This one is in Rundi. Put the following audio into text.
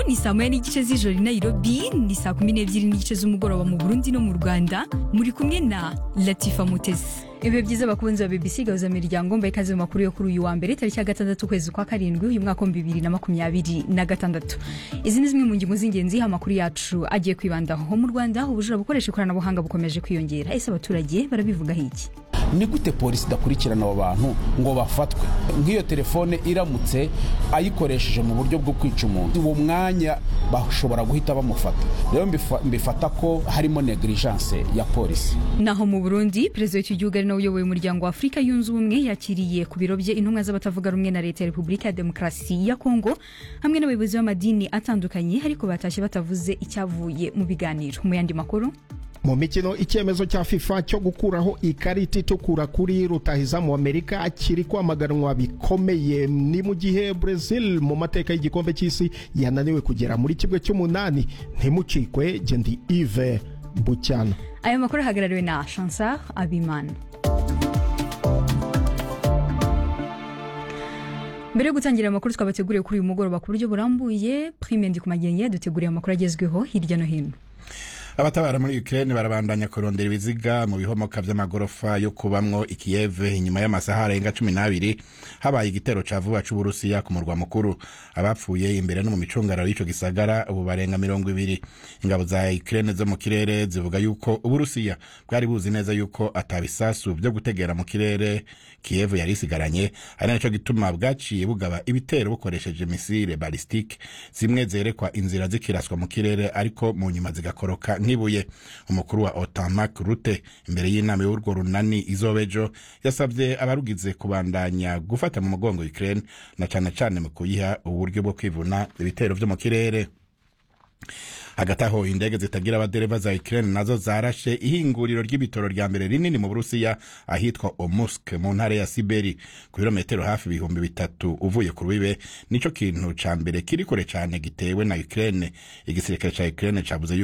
ni saa moya n'igice z'ijoro i nairobi ni saa kumi n'ebyiri n'igice z'umugoroba mu burundi no mu rwanda muri kumwe na latifa mutesi ibihe byiza bakunzi ba bbc gahuza miryango mbaye ikaze mu makuru yo kuri uyu wa mbere tariki ya gatandatu ukwezi kwa karindwi uyu mwaka w'ibihumbi bibiri na makumyabiri na gatandatu izi ni zimwe mu ngingo z'ingenzi amakuru yacu agiye kwibandaho mu rwanda ubujura bukoresha ikoranabuhanga bukomeje kwiyongera ese abaturage barabivugaho iki ni gute polisi idakurikirana abo bantu ngo bafatwe nk'iyo telefone iramutse ayikoresheje mu buryo bwo kwica umuntu uwo mwanya bashobora guhita bamufata rero mbifata ko harimo negligence ya polisi naho mu burundi perezida w'icyo gihugu ari nawe uyoboye umuryango wa afurika yunze ubumwe yakiriye ku biro bye intumwa z'abatavuga rumwe na leta ya repubulika ya demokarasi ya kongo hamwe n'abayobozi b'amadini atandukanye ariko batashye batavuze icyavuye mu biganiro mu yandi makuru mu mikino icyemezo cya fifa cyo gukuraho ikarita itukura kuri rutahizamu amerika kiri kwamaganwa bikomeye ni mu gihe brazil mu mateka y'igikombe cy'isi yananiwe kugera muri kimwe cy'umunani ntimucikwe gendi ive bucyana aya makuru ahagarariwe na chansar abimana mbere yo gutangira amakuru twabateguriye kuri uyu mugoroba ku buryo burambuye prime ndi ku magenge yaduteguriye amakuru agezweho hirya no hino abatabara muri Ukraine barabandanya kurondera ibiziga mu bihomoka vy'amagorofa yo kubamwo ikiyeve inyuma y'amasaha arenga cumi n'abiri habaye igitero ca vuba c'uburusiya ku murwa mukuru abapfuye imbere no mu micungararo y'ico gisagara ubu barenga mirongo ibiri ingabo za Ukraine zo mu kirere zivuga yuko uburusiya bwari buzi neza yuko atabisasu vyo gutegera mu kirere kiyevu yari isigaranye ari naco gituma bwaciye bugaba ibitero bukoresheje misile balistike zimwe zerekwa inzira zikiraswa mu kirere ariko mu nyuma zigakoroka nk'ibuye umukuru wa otamak rute imbere y'inama y'urwo runani izobejo yasabye abarugize kubandanya gufata mu mugongo ukraine na cane cane mu kuyiha uburyo bwo kwivuna ibitero vyo mu kirere hagati aho indege zitagira abadereva za Ukraine nazo zarashe ihinguriro ry'ibitoro rya mbere rinini mu Burusiya ahitwa Omusk mu ntara ya Siberi ku birometero hafi ibihumbi bitatu uvuye ku rubibe nico kintu ca mbere kiri kure cane gitewe na Ukraine igisirikare ca Ukraine cavuze